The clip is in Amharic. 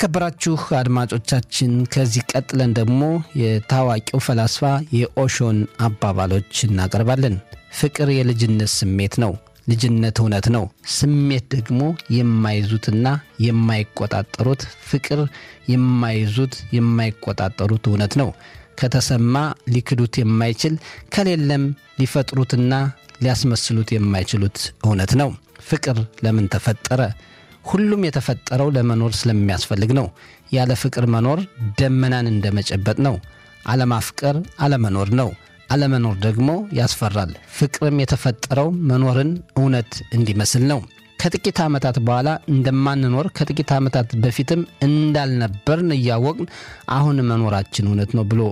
የተከበራችሁ አድማጮቻችን ከዚህ ቀጥለን ደግሞ የታዋቂው ፈላስፋ የኦሾን አባባሎች እናቀርባለን። ፍቅር የልጅነት ስሜት ነው። ልጅነት እውነት ነው። ስሜት ደግሞ የማይዙትና የማይቆጣጠሩት ፍቅር የማይዙት የማይቆጣጠሩት እውነት ነው። ከተሰማ ሊክዱት የማይችል ከሌለም ሊፈጥሩትና ሊያስመስሉት የማይችሉት እውነት ነው። ፍቅር ለምን ተፈጠረ? ሁሉም የተፈጠረው ለመኖር ስለሚያስፈልግ ነው። ያለ ፍቅር መኖር ደመናን እንደመጨበጥ ነው። አለማፍቀር አለመኖር ነው። አለመኖር ደግሞ ያስፈራል። ፍቅርም የተፈጠረው መኖርን እውነት እንዲመስል ነው። ከጥቂት ዓመታት በኋላ እንደማንኖር ከጥቂት ዓመታት በፊትም እንዳልነበርን እያወቅን አሁን መኖራችን እውነት ነው ብሎ